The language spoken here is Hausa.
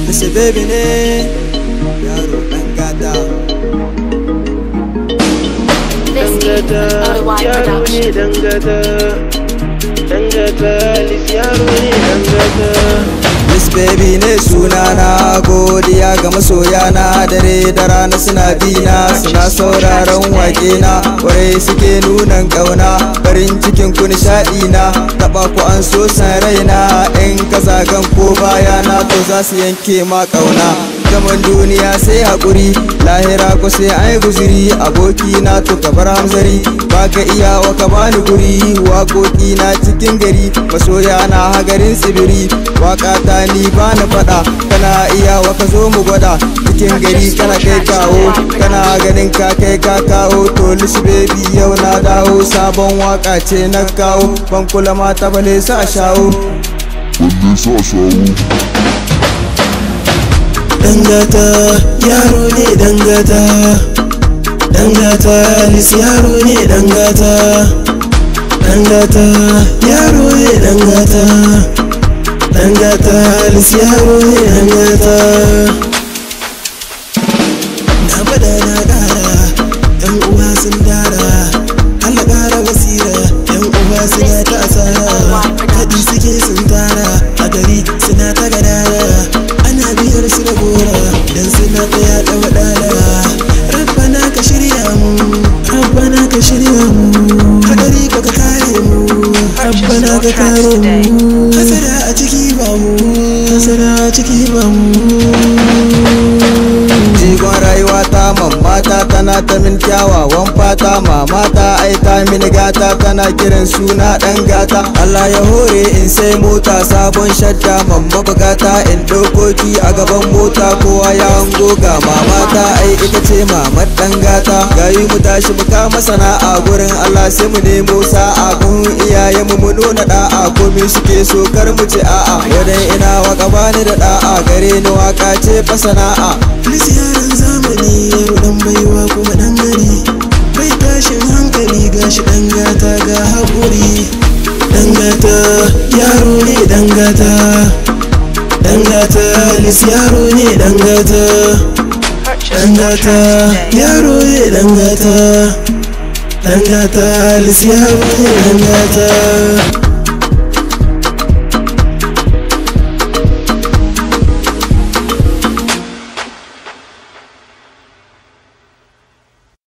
Mr. Baby ne yaro ɗan gata This is dangata OY yaro ne Production. dangata dangata lis yaro ne dangata Miss Baby ne sunana godiya ga masoya na dare da rana suna bina suna sauraron wake na kwarai suke nunan kauna farin cikin ku nishaɗi na taba ku an so san raina in ka zagan ko baya na to za su yanke ma kauna zaman duniya sai haƙuri lahira ko sai an yi guziri aboki na to ka bar hamzari baka iya wa ka bani guri waƙoƙi na cikin gari masoya na hagarin tsibiri waka ta ni ba na faɗa kana iya wa ka zo mu gwada cikin gari kana kai kawo kana ganin ka kai ka kawo to lisi baby yau na dawo sabon waka ce na kawo ban kula mata bale sa shawo dangata yaro ne dangata dangata lis yaro ne dangata dangata yaro ne dangata dangata lis yaro ne dangata na bada na kara yan uwa sun dara Allah kara basira yan uwa suna ta asara kadi suke sun tara a gari suna ta gadara ana biyar su da gora dan suna ta yaɗa wadala rabbana ka shirya mu rabbana ka shirya mu hadari ka ka kare mu rabbana ka kare mu hasara a ciki ba mu hasara a ciki ba mu jigon rayuwa ta mamata tana ta min kyawawan fata mamata ai ta min gata tana kiran suna dan gata Allah ya hore in sai mota sabon shadda mamma bugata in dokoki a gaban mota kowa ya hango ga mamata ai ita ce mamar dan gata gayi mu tashi mu kama sana'a gurin Allah sai mu nemo sa'a kun iyaye mu mu nuna da'a komai suke so kar mu ce a'a wadan ina waka bani da da'a gare ni waka ce fa sana'a Filis yaran zamani yaro dan baiwa kuma dan gari bai tashin hankali gashi dan gata ga haƙuri dan gata yaro ne dan gata dan gata lis yaro ne dan gata dan gata yaro ne dan gata dan gata lis yaro ne dan gata